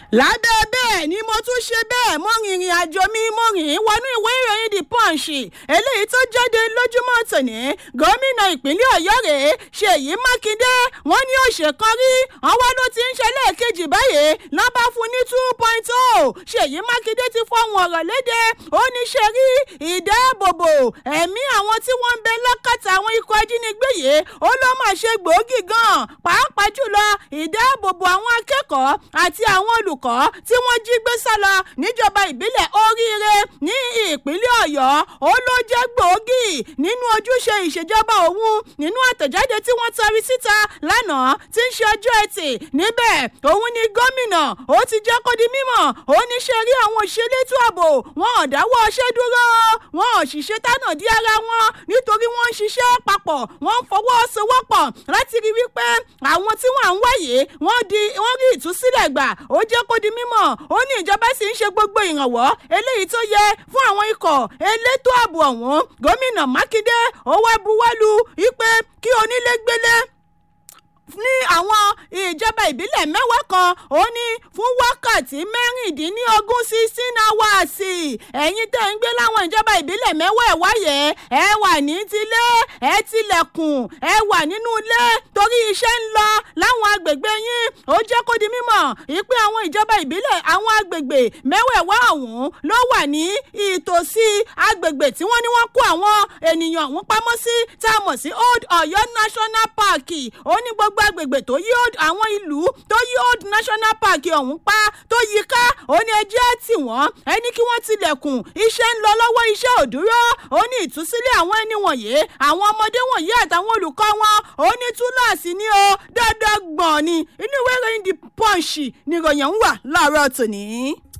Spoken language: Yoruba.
lábẹ́ bẹ́ẹ̀ ni mo tún ṣe bẹ́ẹ̀ mo rìnrìn àjò mi mo rìn wọnú ìwé ìròyìn the punch eléyìí tó jáde lójúmọ́ tòní gómìnà ìpínlẹ̀ ọ̀yọ́ rèé ṣèyí mákindé wọ́n ní òṣè kan rí àwọn ló ti ń ṣe lẹ́ẹ̀kejì báyìí lọ́ba fún ní two point oh ṣèyí mákindé ti fọhùn ọ̀rọ̀ léde ó ní ṣe rí ìdáàbòbò ẹ̀mí àwọn tí wọ́n ń bẹ lọ́kàtà àwọn ikọ̀ ajínigbé yìí ó ló máa ṣe gbòógì gan pàápàá jùlọ ìdáàbòbò àwọn akẹ́kọ̀ọ́ àti àwọn olùkọ́ tí wọ́n jí gbé sálọ níjọba ìbílẹ̀ oríire ní ìpínlẹ̀ ọ̀yọ́ ó ló jẹ́ gbòógì nínú ojúṣe ìṣèjọba òun nínú àtẹ̀jáde tí wọ́n tari síta lánàá tí ń ṣe ọjọ́ ẹtì níbẹ̀ òun ni gómìnà ó ti jẹ́ kó di mímọ̀ ó ní ṣe rí àwọn òṣèlétò ààbò wọn ò dáwọ́ ọṣẹ́ dúró wọn ò sì ṣe tánà dí ara wọn nítorí wọ́n ń ṣiṣẹ́ papọ̀ wọ́n ń fọwọ́sowọ́pọ̀ láti rí wípé àwọn tí wọ́n à ń wáyé wọ́n di wọ́n rí ìtúsílẹ̀ gbà ó jẹ́ kó di mímọ̀ ó ní ìjọba sì ń ṣe gbogbo ìrànwọ́ eléyìí tó yẹ fún àwọn ikọ̀ elétò ààbò ọ̀hún gómìnà mákindé ó wá buwọ́lu wípé kí onílé gbélé ní àwọn ìjọba ìbílẹ̀ mẹ́wàá kan ó ní fún wákàtí mẹ́rìndínlógún sixteen hours ẹ̀yin tẹ́ ń gbé láwọn ìjọba ìbílẹ̀ mẹ́wàá ẹ̀ wáyé ẹ wà ní tilé ẹ tilẹ̀kùn ẹ wà nínú ilé torí iṣẹ́ ń lọ láwọn agbègbè yín ó jẹ́ kó di mímọ̀ ìpè àwọn ìjọba ìbílẹ̀ àwọn agbègbè mẹ́wẹ̀ẹ̀wá ọ̀hún ló wà ní ìtòsí agbègbè tí wọ́n ní wọ́n kó àwọn ènìyàn ọ̀hún pamọ́ sí tá a mọ̀ sí old ọ̀yọ́ national park ó ní gbogbo gbogbo agbègbè tó yí àwọn ìlú tó yí old national park ọ̀hún pa tó yí ká ó ní ẹjẹ́ tì wọ́n ẹni kí wọ́n tilẹ̀kùn iṣẹ́ ń lọ lọ́wọ́ iṣẹ́ ò dúró ó ní ìtúsílẹ̀ àwọn ẹni wọ̀nyí àwọn ọmọdé wọ̀nyí àtàwọn olùkọ́ wọn ó ní túláàsì ní o dáadáa gbọ̀n ni inú ìwé ìròyìn the punch ni ìròyìn ń wà láàárọ̀ tòní.